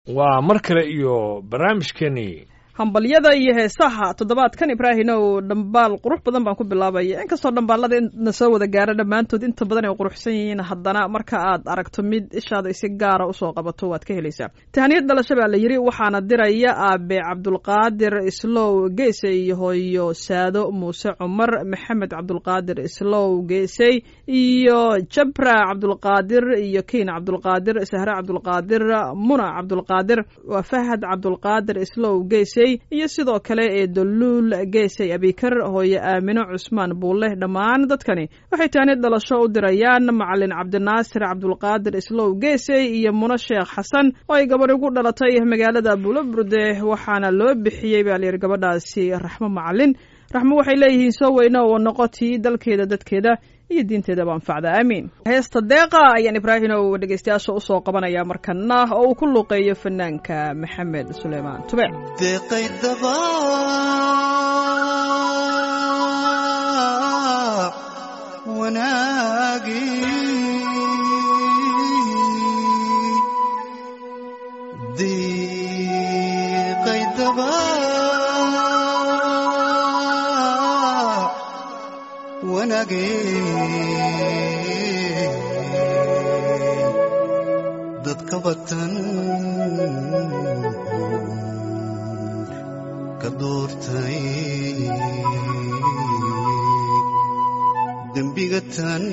waa mar kale iyo barnaamijkeenii hambalyada iyo heesaha toddobaadkan ibraahinow dhambaal qurux badan baan ku bilaabaya inkastoo dhambaalada na soo wada gaara dhammaantood inta badan ay quruxsan yihiin haddana marka aad aragto mid ishaada si gaara usoo qabato waad ka helaysaa tahaniyad dhalasho baa la yidhi waxaana diraya aabe cabdulqaadir islow geesey iyo hooyo saado muuse cumar maxamed cabdulqaadir islow geesey iyo jabra cabdulqaadir iyo kiin cabdulqaadir sahre cabdulqaadir muna cabdulqaadir waa fahad cabdulqaadir islow geesey iyo sidoo kale ee daluul geesay abikar hooye aamino cusmaan buulle dhammaan dadkani waxay taanid dhalasho u dirayaan macalin cabdinaasir cabdulqaadir islow geesey iyo muno sheekh xasan oo ay gabadh ugu dhalatay magaalada buulaburde waxaana loo bixiyey baa layidhi gabadhaasi raxmo macalin raxmo waxay leeyihiin soo weyne oo noqotii dalkeeda dadkeeda iyo diinteedaba anfacda aamiin heesta deeqa ayaan ibraahimow dhegeystayaasha usoo qabanaya markana oo uu ku luuqeeyo fanaanka maxamed suleymaan tube deeqaydaba wanaagi deeqaydaba dadka batan ka doortay dembiga tan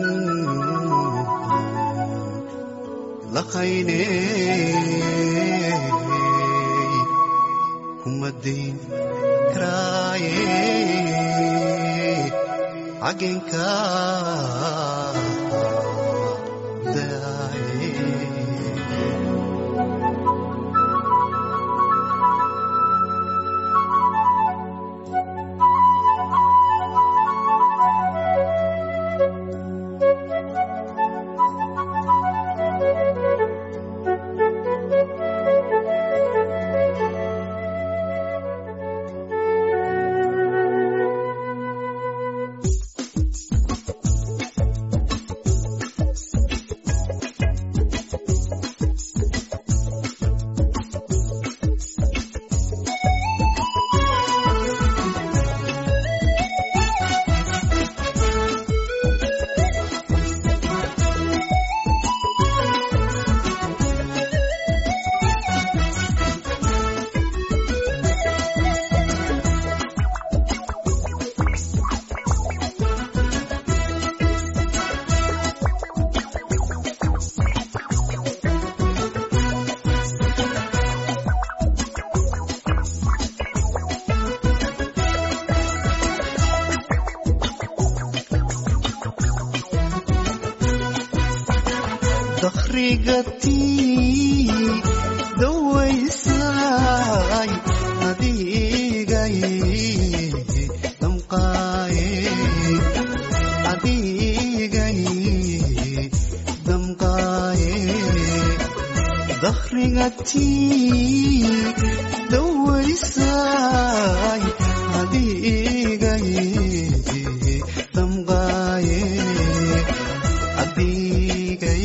laqayne kumadayn karaaye xagenka dakhrigatii dawaysay adigay damqaaye adigay damqaaye dakhrigatii dawaysay adigay damqaaye adigay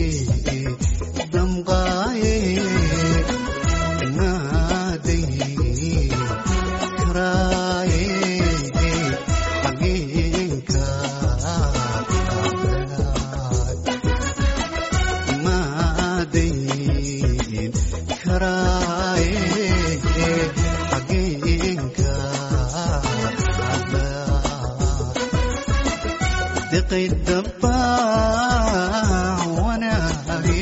damqaaye naaday karaaye xageenka naaday karaaye xageenka deqaydaba wanaage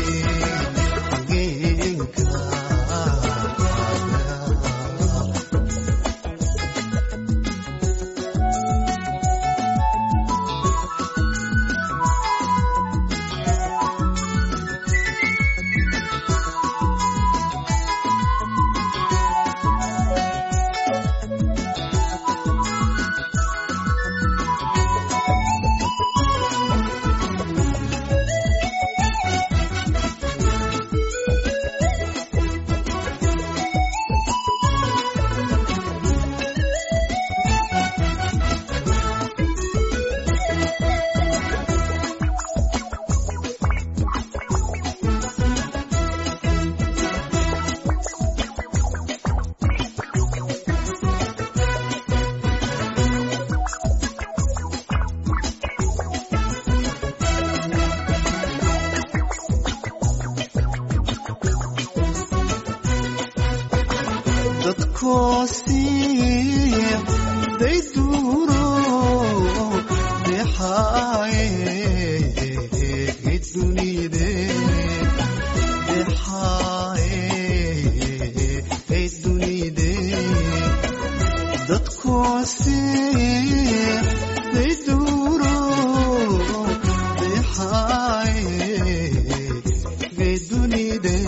xageenka dadkoosii day duuro dexaaye dunide dexaaye dunide dadkoosii day duuro dexaaye dunide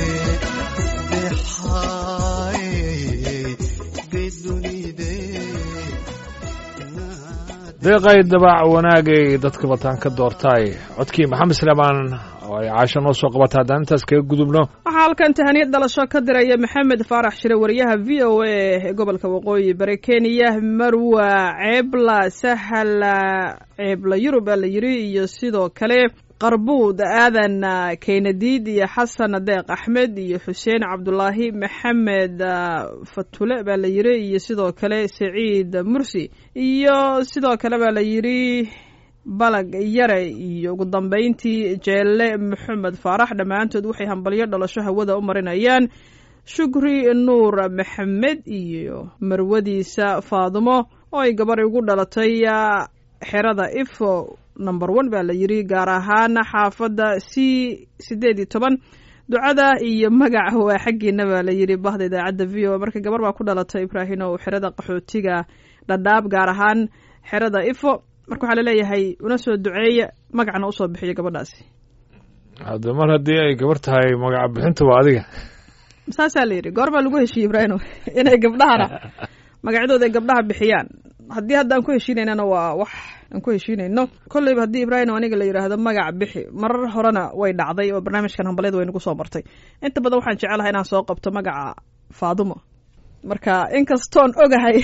deeqay dabaac wanaagay dadka bataan ka doortaay codkii maxamed sleemaan oo ay caasho noo soo qabata haddaan intaas kaga gudubno waxaa halkan tahaniyad dhalasho ka diraya maxamed faarax shire wariyaha v o a ee gobolka waqooyi bari kenya marwa ceebla sahala ceebla yurub aa la yiri iyo sidoo kale qarbuud aadan keynadiid iyo xasan deeq axmed iyo xuseen cabdulaahi maxamed fatule baa la yiri iyo sidoo kale saciid mursi iyo sidoo kale baa la yiri balag yare iyo ugu dambeyntii jeelle maxamed faarax dhammaantood waxay hambalyo dhalasho hawada u marinayaan shukri nuur maxamed iyo marwadiisa faadumo oo ay gabar ugu dhalatay xerada ifo number one baa la yiri gaar ahaan xaafadda c sideed iyo toban ducada iyo magaca waa xaggiina baa la yiri bahda idaacadda v o marka gabar baa ku dhalatay ibraahim oo xerada qaxootiga dhadhaab gaar ahaan xerada ifo marka waxaa laleeyahay una soo duceeya magacna usoo bixiyo gabadhaasi hadda mar haddii ay gabar tahay magaca bixinta waa adiga saasaa la yidhi goor baa lagu heshiiyey ibraahim inay gabdhahana magacyadooda ay gabdhaha bixiyaan haddii hadda aan ku heshiinaynana waa wax aan ku heshiinayno kolleyba haddii ibraahim aniga la yidhaahdo magac bixi marar horena way dhacday oo barnaamijkan hambalyada way nagu soo martay inta badan waxaan jecelahay inaan soo qabto magaca faadumo marka inkastoon ogahay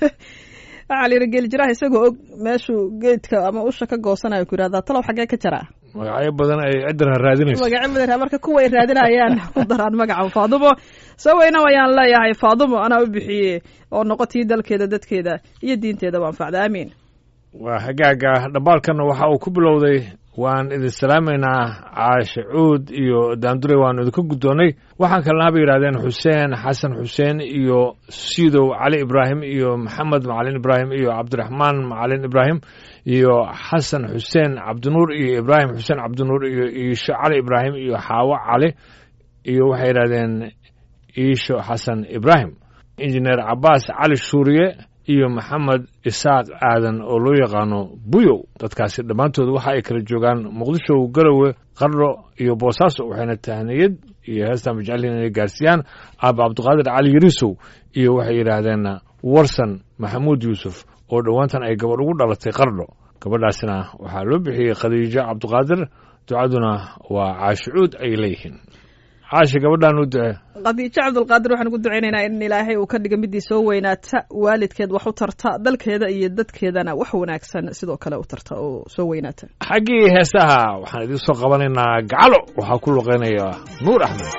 waxaa la yidhi geelijiraha isagoo og meeshuu geedka ama usha ka goosanayo ku yidhahdaa talow xaggee ka jaraa magacyo badan ay cidira raadinayso magacyo badan marka kuwa ay raadinayaan ku daraan magaca faadumo soo weyna wayaan leeyahay faadumo anaa u bixiye oo noqotii dalkeeda dadkeeda iyo diinteedaba anfacda aamiin waa hagaaga dhambaalkanna waxa uu ku bilowday waan idin salaamaynaa caashe cuud iyo daandure waanu idinka guddoonnay waxaan kalena bay yidhahdeen xuseen xasan xuseen iyo siidow cali ibraahim iyo maxamed macalin ibraahim iyo cabdiraxmaan macalin ibraahim iyo xasan xuseen cabdinuur iyo ibraahim xuseen cabdinuur iyo iisho cali ibraahim iyo xaawo cali iyo waxay yidhahdeen iisho xasan ibraahim injineer cabaas cali shuuriye iyo maxamed isaaq aadan oo loo yaqaano buyow dadkaasi dhammaantood waxa ay kala joogaan muqdisho garowe qardho iyo boosaaso waxayna tahniyad iyo heestan majeceliin inay gaarsiiyaan aaba cabdiqaadir cali yariisow iyo waxay yidhaahdeen warsan maxamuud yuusuf oo dhowaantan ay gabadh ugu dhalatay qardho gabadhaasina waxaa loo bixiyey khadiijo cabdiqaadir ducaduna waa caashicuud ay leeyihiin caashi gabadhaan u ducee khadiijo cabdulqaadir waxaan ugu ducaynaynaa in ilaahay uu ka dhiga midii soo weynaata waalidkeed wax u tarta dalkeeda iyo dadkeedana wax wanaagsan sidoo kale u tarta oo soo weynaata xaggii heesaha waxaan idiin soo qabanaynaa gacalo waxaa ku luqeynaya nuur axmed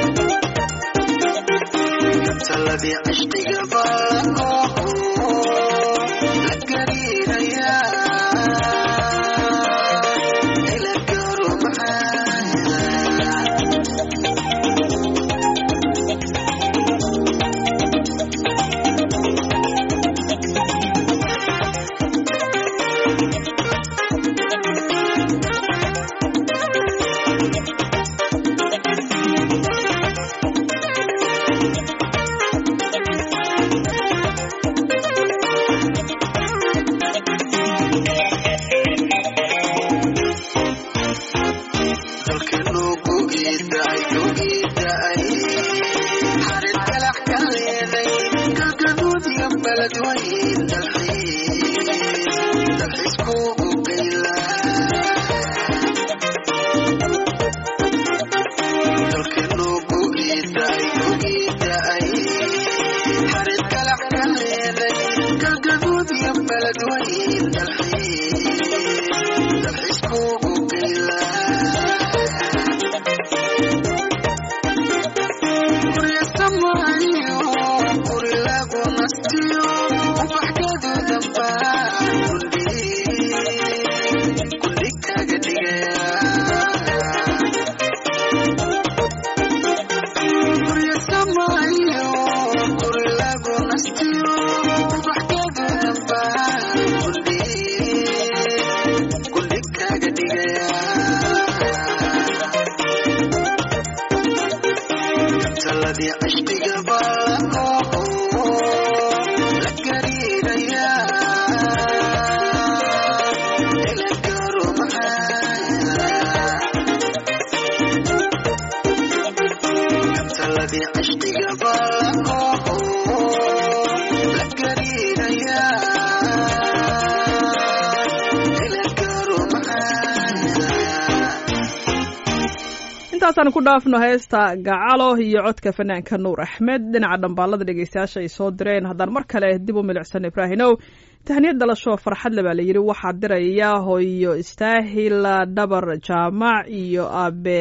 عشقي قبل intaasaan ku dhaafno heesta gacalo iyo codka fanaanka nuur axmed dhinaca dhambaalada dhegeystayaasha ay soo direen haddaan mar kale dib u milicsan ibraahinow tahniyad dhalasho farxad le baa la yidhi waxaa diraya hooyo istaahil dhabar jaamac iyo aabe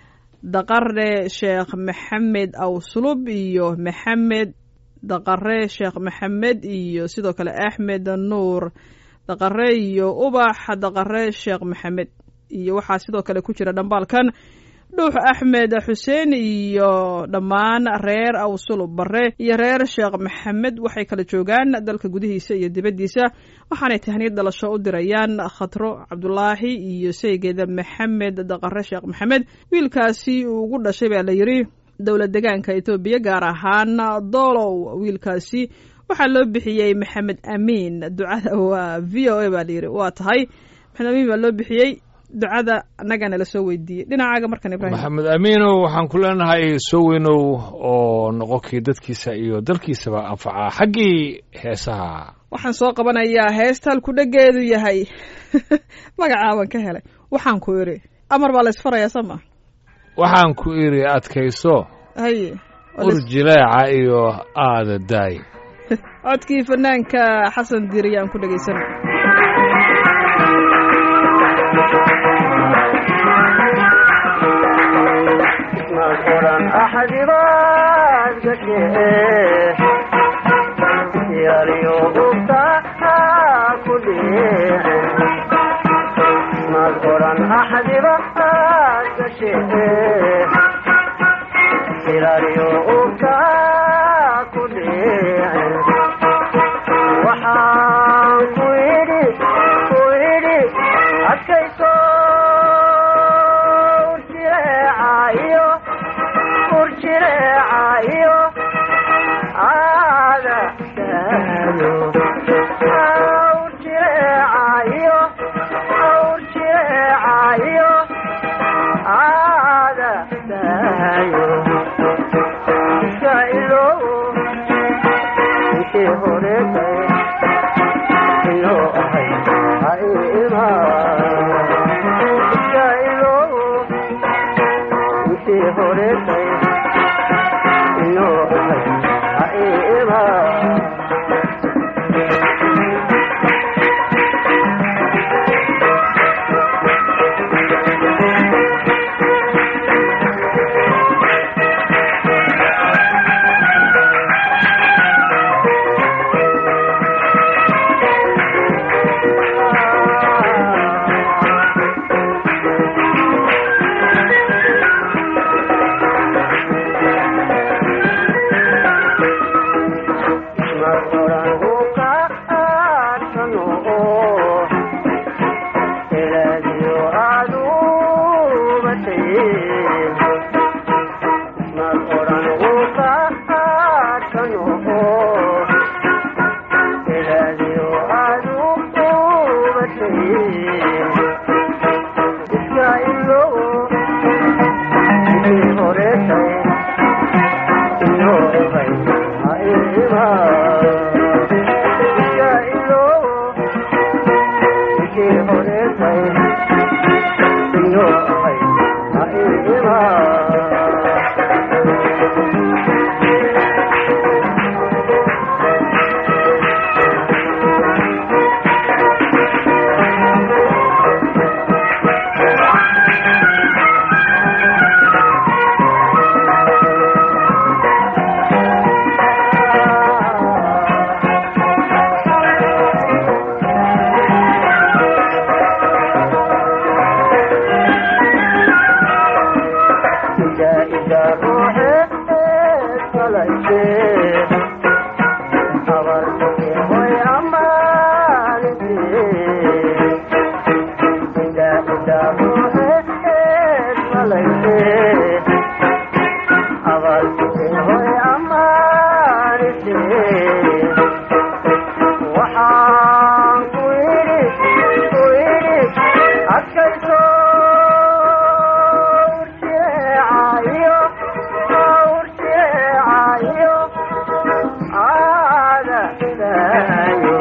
daqare sheekh maxamed awsulub iyo maxamed daqare sheekh maxamed iyo sidoo kale axmed nuur daqare iyo ubax daqare sheekh maxamed iyo waxaa sidoo kale ku jira dhambaalkan dhuux axmed xuseen iyo dhammaan reer awsulub bare iyo reer sheekh maxamed waxay kala joogaan dalka gudihiisa iyo dibaddiisa waxaanay tahniyad dhalasho u dirayaan khatro cabdulaahi iyo saygeeda maxamed daqare sheekh maxamed wiilkaasi uu ugu dhashay baa la yidhi dowlad degaanka etoobiya gaar ahaan doolow wiilkaasi waxaa loo bixiyey maxamed amiin ducada waa v o a baa layidhi waa tahay maxamed amiin baa loo bixiyey ducada annagana la soo weydiiyey dhinacaaga markan ibrahim maxamed amiinow waxaan ku leenahay soo weynow oo noqonkii dadkiisa iyo dalkiisaba anfacaa xaggii heesaha waxaan soo qabanayaa heesta halku dhegeedu yahay magacaaban ka helay waxaan ku idhi amar baa la isfarayaa soo ma waxaan ku idhi adkayso haye ur jileeca iyo aada daay codkii fanaanka xasan diiriyaan ku dhegaysana قرآن أحد راد قشيه يا ريوب كل ما القرآن أحد راد قشيه يا ريوب كل وحان كويري كويري أكيسو urjireecayo urjireecayo aada daayo urjireecayo urjireecayo aada daayo iska ilow intii horeetay inoo ahay ha imaa iska ilow intii horeetay inoo ahay ha imaa Thank you. iyo ahay ha imaan ida ida ruuxe salayse abarkake hoy amaanise ida ida ruuxe salayse abarkake hoy amaanise waxaan ku yidhi ku yidhi adkayso urjeecayo urjeecayo aadaayo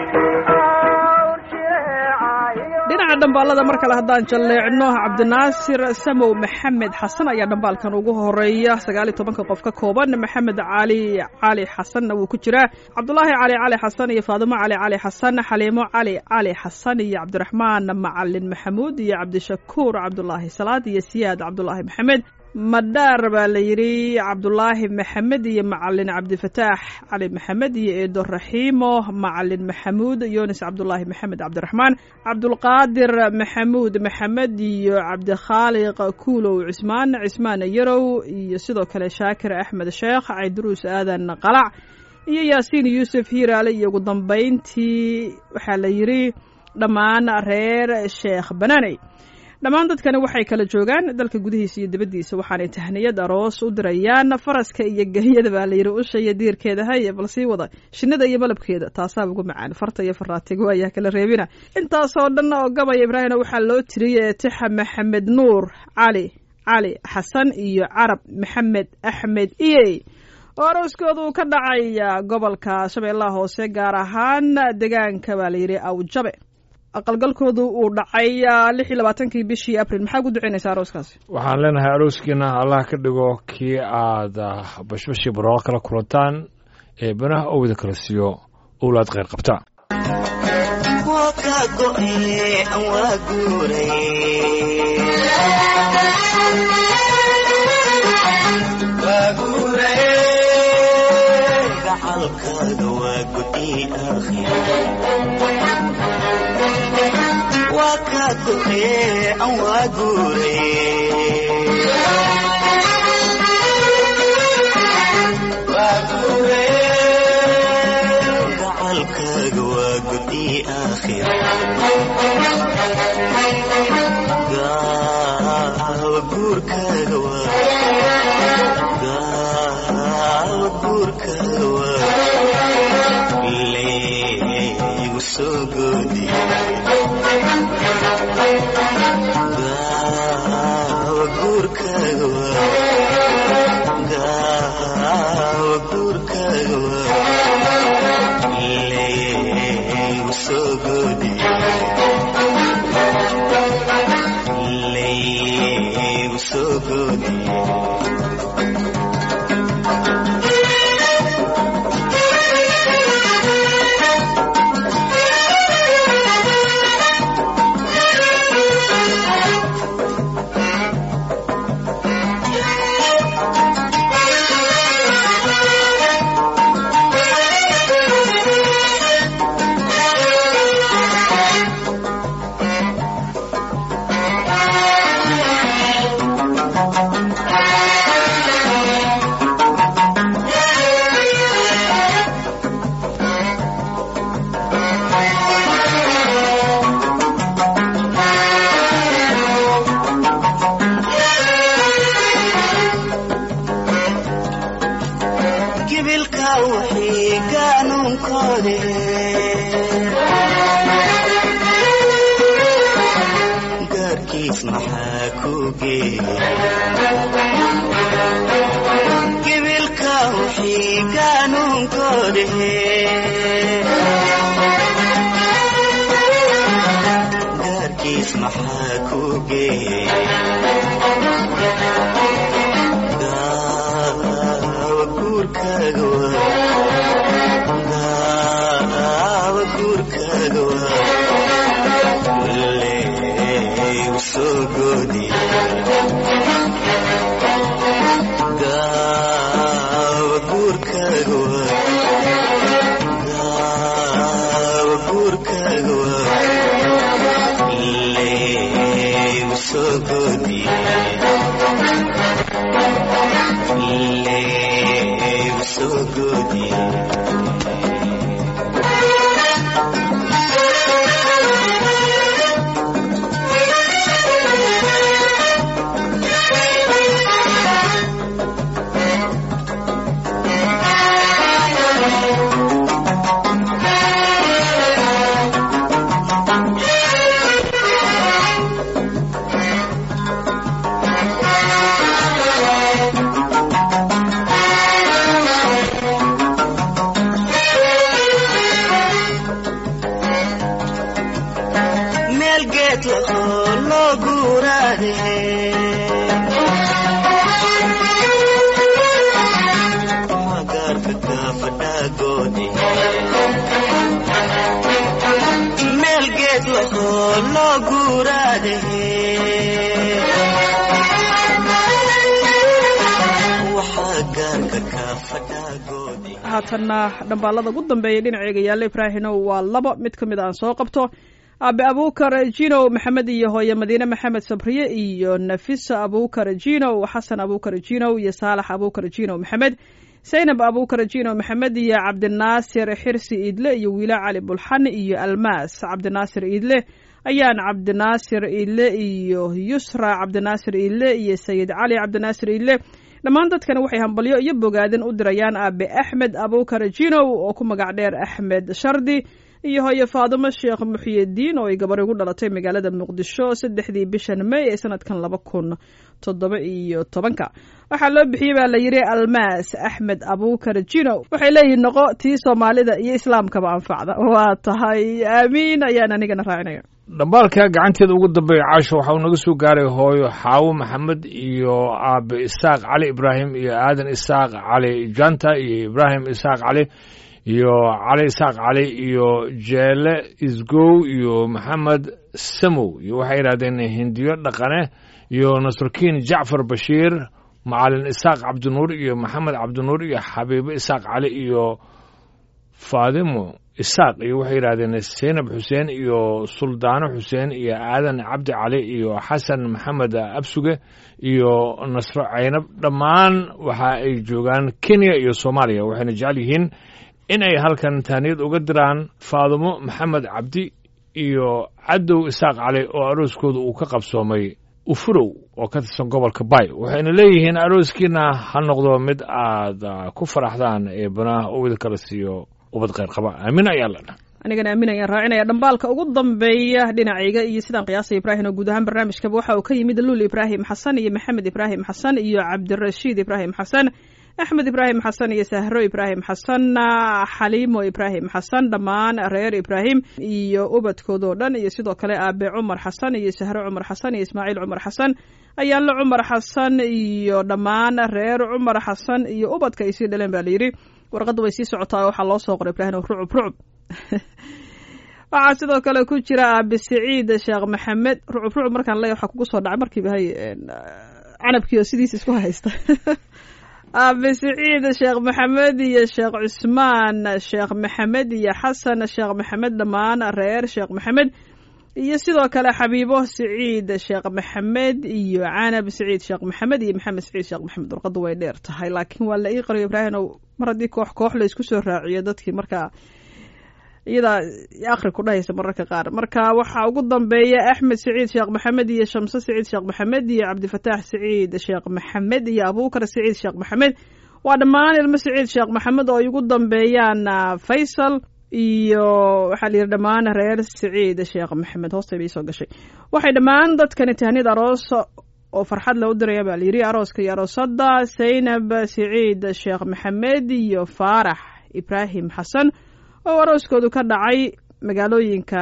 urjeecayo dhinaca dhambaalada mar kale haddaan jalleecno cabdinaasir samow maxamed xasan ayaa dhambaalkan ugu horeeya sagaal iyo tobanka qof ka kooban maxamed cali cali xasanna wuu ku jiraa cabdulaahi cali cali xasan iyo faadimo cali cali xasan xaliimo cali cali xasan iyo cabdiraxmaan macalin maxamuud iyo cabdishakuur cabdulaahi salaad iyo siyaad cabdulaahi maxamed madhaar baa la yidhi cabdulaahi maxamed iyo macalin cabdifataax cali maxamed iyo eedo raxiimo macalin maxamuud yunis cabdulaahi maxamed cabdiraxmaan cabdulqaadir maxamuud maxamed iyo cabdikhaaliq kuulow cismaan cismaan yarow iyo sidoo kale shaakir axmed sheekh cayduruus aadan qalac iyo yaasiin yuusuf hiiraale iyo ugu dambayntii waxaa la yidhi dhammaan reer sheekh banaaney dhammaan dadkani waxay kala joogaan dalka gudihiisa iyo dibaddiisa waxaanay tahniyad aroos u dirayaan faraska iyo gelyada baa layidhi usha iyo diirkeeda haye bal sii wada shinnida iyo malabkeeda taasaa ugu macaan farta iyo faraatiga waayaa kala reebina intaasoo dhan oo gabaya ibraahimna waxaa loo tiriyey tixa maxamed nuur cali cali xasan iyo carab maxamed axmed iyey oo arooskooda uu ka dhacaya gobolka shabeellaha hoose gaar ahaan deegaanka baa layidhi awjabe aqalgalkoodu uu dhacay lix iyo labaatankii bishii abril maxaa ugu duceynaysaa arooskaasi waxaan leenahay arooskiina allah ka dhigo kii aad ah, bashbashii barooqa kala kulantaan ee banaha owda kala siiyo owlaad kheyr qabta waa ka go'e waa guuray gacalkaaga waa gudi aakhir waa ka go'e waa guuray gacalkaaga waa gudi aakhir gaawa guurkaaga waa gaawa guurkaaga waa leegu soo goodi gaawa guurkaaga waa gaawa guurkaaga waa leegu soo goodi leegu soo goodi gibilka wixii gaanuunkoode gaarkiis maxaa ku geeyey gibilka wixii gaanuunkoode gaarkiis maxaa ku geeyey daawa guurkaaga waa daawa guurkaaga waa leey usoo goodiye daawa guurkaaga waa daawa guurkaaga waa leey usoo goodiye leey usoo goodiye meel geed lahoo loo guuraade magaarka kaafadhaagoodi meel geed lahoo loo guuraade waxaa gaarka kaafadhaagoodi haatanna dhambaalada ugu dambeeyay dhinaceyga yaalla ibraahinow waa laba mid ka mid aan soo qabto aabe abuukar jinow maxamed iyo hooye madiine maxamed sabriye iyo nafisa abuukar jinow xasan abuukar jinow iyo saalax abuukar jinow maxamed saynab abuukar jinow maxamed iyo cabdinaasir xirsi iidle iyo wiila cali bulxan iyo almaas cabdinaasir iidle ayaan cabdinaasir iidle iyo yusra cabdinaasir iidle iyo sayid cali cabdinaasir iidle dhammaan dadkani waxay hambalyo iyo bogaadin u dirayaan aabe axmed abuukar jinow oo ku magac dheer axmed shardi iyo hooye faadimo sheekh muxyidiin oo ay gabar ugu dhalatay magaalada muqdisho saddexdii bishan may ee sanadkan laba kun toddoba iyo tobanka waxaa loo bixiyey baa la yidhi almaas axmed abuukar jinow waxay leeyihiin noqo tii soomaalida iyo islaamkaba anfacda waa tahay aamiin ayaan anigana raacinaya dhambaalka gacanteeda ugu dambeeya caasho waxa uu naga soo gaaray hooyo xaawo maxamed iyo aabe isaaq cali ibraahim iyo aadan isaaq cali janta iyo ibraahim isaaq cali iyo cali isaaq cali iyo jeele isgow iyo maxamed samow iyo waxay yidhahdeen hindiyo dhaqane iyo nasrukiin jacfar bashiir macalin isaaq cabdinuur iyo maxamed cabdinuur iyo xabiibo isaaq cali iyo faadimo isaaq iyo waxay yidhahdeen seynab xuseen iyo suldaano xuseen iyo aadan cabdi cali iyo xasan maxamed absuge iyo nasro caynab dhammaan waxa ay joogaan kenya iyo soomaaliya waxayna jecel yihiin in ay halkan taaniyad uga diraan faadimo maxamed cabdi iyo cadow isaaq cali oo arooskooda uu ka qabsoomay ufurow oo ka tirsan gobolka bay waxayna leeyihiin arooskiina ha noqdo mid aad ku faraxdaan ee banaha uu idinkala siiyo ubad kheyr qaba aamin ayaa la dha anigana aamin ayaan raacinaya dhambaalka ugu dambeeya dhinacayga iyo sidaan qiyaasay ibraahim oo guud ahaan barnaamijkaba waxa uu ka yimid luul ibraahim xasan iyo maxamed ibraahim xasan iyo cabdirashiid ibraahim xasan axmed ibraahim xasan iyo sahro ibraahim xasan xaliimo ibraahim xasan dhammaan reer ibraahim iyo ubadkoodoo dhan iyo sidoo kale aabe cumar xasan iyo sahro cumar xasan iyo ismaaciil cumar xasan ayaanlo cumar xasan iyo dhammaan reer cumar xasan iyo ubadka ay sii dhaleen baa layidhi warqadda way sii socotaa waxaa loo soo qoray ibraahim rucub rucub waxaa sidoo kale ku jira aabe siciid sheekh maxamed rucub rucub markaan leeya waxaa kugu soo dhacay markiiba hay canabkii oo sidiisa isku haysta aabe siciid sheekh maxamed iyo sheekh cusmaan sheekh maxamed iyo xasan sheekh maxamed dhammaan reer sheekh maxamed iyo sidoo kale xabiibo siciid sheekh maxamed iyo canab siciid sheekh maxamed iyo maxamed siciid sheekh maxamed warqaddu way dheer tahay laakiin waa la ii qariyo ibraahim ow mar haddii koox koox la isku soo raaciyo dadkii markaa iyadaa akri ku dhahaysa mararka qaar marka waxaa ugu dambeeya axmed siciid sheekh maxamed iyo shamse siciid sheekh maxamed iyo cabdifataax siciid sheekh maxamed iyo abuukar siciid sheekh maxamed waa dhammaan ilmo siciid sheekh maxamed oo ay ugu dambeeyaan faysal iyo waxaa la yidhi dhammaan reer siciid sheekh maxamed hoosta bay soo gashay waxay dhammaan dadkani tahnid aroos oo farxad loo diraya baa layidhi arooska iyo aroosada saynab siciid sheekh maxamed iyo faarax ibraahim xasan oo arooskoodu ka dhacay magaalooyinka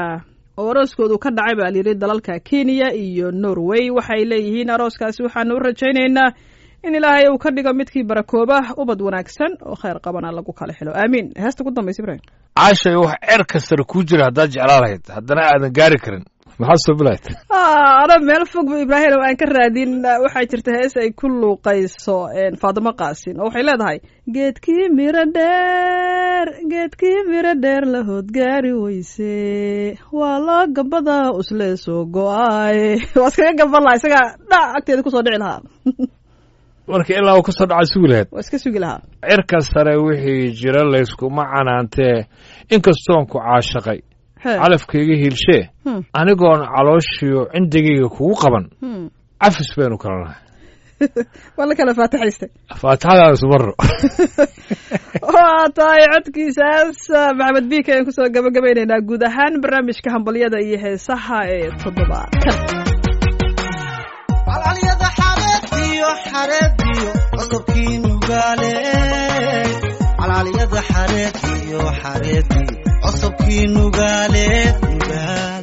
oo arooskoodu ka dhacay baa layidhi dalalka kenya iyo norway waxay leeyihiin arooskaasi waxaanu u rajaynaynaa in ilaahay uu ka dhigo midkii barakooba ubad wanaagsan oo khayr qabana lagu kala xilo aamiin heesta ugu dambaysa ibrahim caashay wax cerka sare kuu jira haddaad jeclaa lahayd haddana aadan gaari karin maxaad soo bilayd ana meel fog bu ibraahim oo aan ka raadin waxaa jirta hees ay ku luuqayso faadimo qaasin oo waxay leedahay geedkii miro dheer geedkii miro dheer la hoodgaari weyse waa loo gabada usle soo go-ay waa iskaga gaban lahaa isagaa dhac agteeda kusoo dhici lahaa marka ilaa uu ka soo dhaca sugi lahayd waa iska sugi lahaa cirka sare wixii jira layskuma canaantee inkastoon ku caashaqay He. calafkayga hiilshee Hmm. anigoon calooshiyo cindigayga kugu qaban Hmm. cafis baynu kala nahay waa la kala faataxaystay faatixadaan ismarro waa tahay codkiisaas maxamed biika ayaan kusoo gabagabaynaynaa guud ahaan barnaamijka hambalyada iyo heesaha ee toddobaadkan calcalyada xareediyo xareediyo codobkii nugaale calcalyada xareediyo xareediyo codobkii nugaale nugaal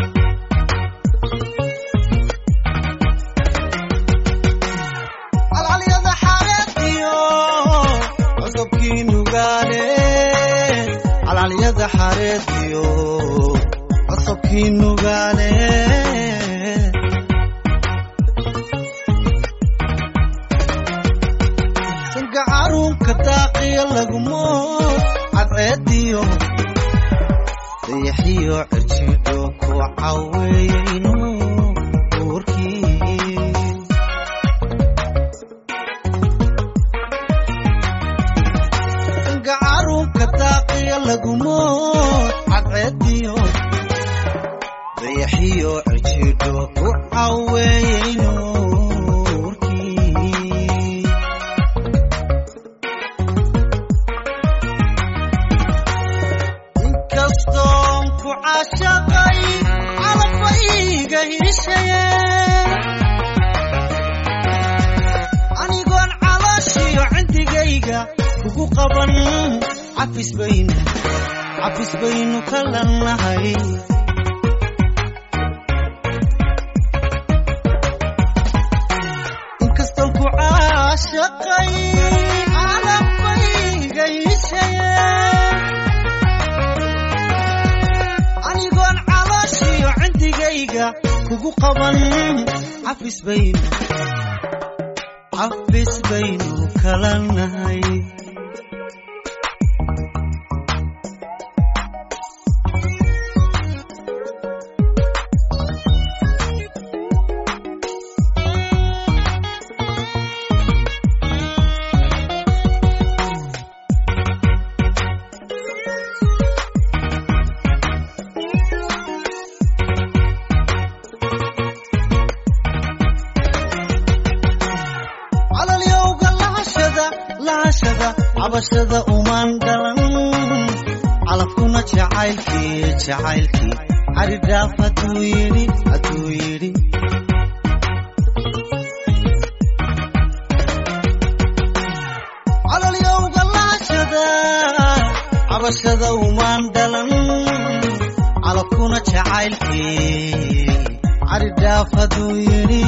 calcalyada xareediyo codobkii nugaale calcalyada xareediyo codobkii nugaale sanka caruunka daaqiya lagumo cadceediyo dayaxiyo cirjidho ku caweeyeyno uurkii sanka caruunka daaqiya lagumo cadceediyo dayaxiyo cirjidho ku caweeyeyno uurkii inkastoon ku caashaqay calabba iiga hiishaye anigoon calooshiyo cindigayga kugu qaban cafis baynu cafis baynu kala nahay inkastoon ku caashaqay calabba iiga hiishaye anigoon calooshiyo cindigayga kugu qaban cafis baynu cafis baynu kala nahay calalyowga lahashada lahashada cabashada umaan dhalan calafkuna jacaylkii jacaylkii caridhaaf hadduu yidhi hadduu yidhi calalyowga lahashada cabashada umaan dhalan calafkuna jacaylkii caridhaaf hadduu yidhi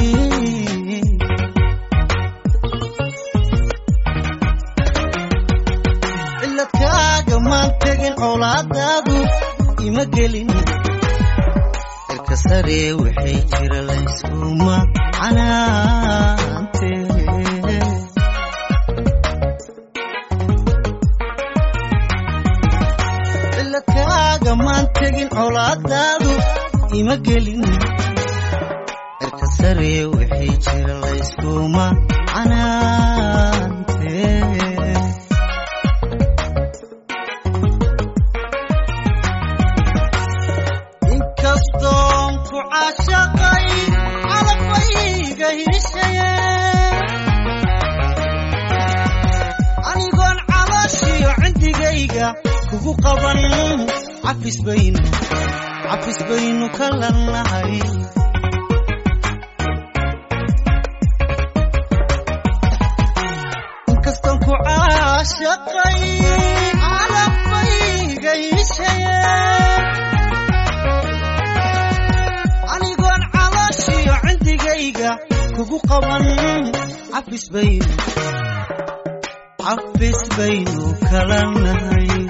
ciladkaaga maan tegin colaadaadu ima gelin cirka sare waxay jira layskuma canaante ciladkaaga maan tegin colaadaadu ima gelin cirka sare waxay jira layskuma canaante inkastoon ku caashaqay calabba iiga hiishaye anigoon calooshiyo cindigayga kugu qaban cafis baynu cafis baynu kala nahay inkastoon ku caashaqay calabba iiga hiishaye cindigayga kugu qaban cafis baynu cafis baynu kala nahay